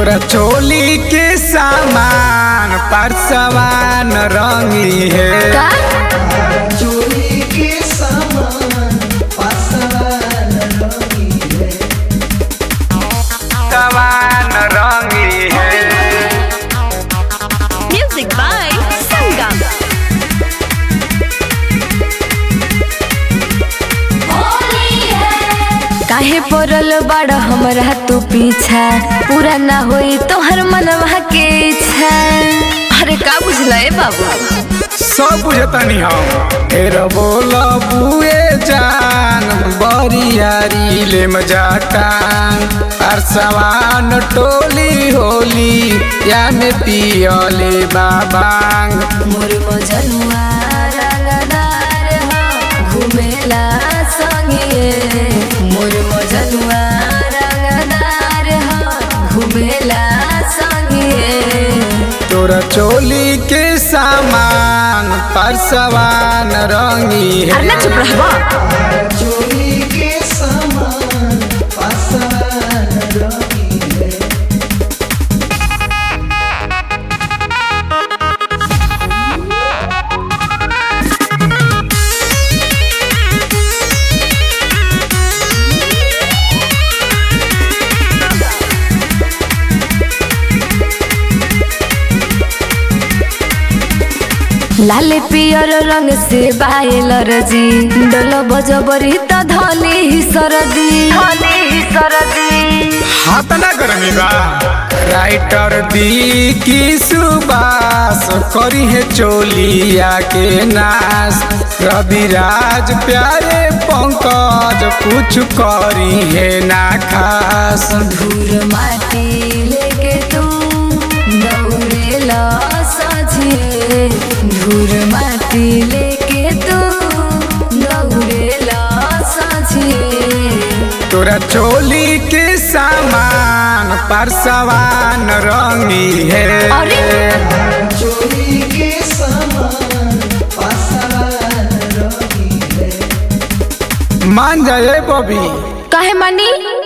तोरा चोली के सामान परसवान रंगी है का चोरी के सामान पासवान रंगी है सवान रंगी है म्यूजिक बाय संगम काहे पड़ल बड़ हमरा तू पीछा पूरा ना होई तोहर मनवा के इच्छा अरे का बुझला ए बाबू सब बुझतनी हम फिर बोल बुए जान बरियारी ले मजाटान परसवान टोली होली या में पियले बाबांग मोर मजनुआ रंगदार हो घुमेला संगे मोर मजनुआ रंगदार हो घुमेला संगे तोरा चोली के सामान परसवान रंगी है अरे ना चुप रहबा चोरी के सामान पासवान रंगी है लाल पियर रंग से बायल रजी डल बजबरी त धली ही सरदी धली ही सरदी हाथ ना गर्मी बा राइटर दी की सुबास करी है चोलिया के नाश रविराज प्यारे पंकज कुछ करी है ना खास धूर माटी लेके तू दौड़ेला सझे धूर माटी लेके तू दौड़ेला सझे तोरा चोली के सामान परसवान रंगी है अरे! चोरी के सामान पासवान रंगी है मान जाए बबी काहे मानी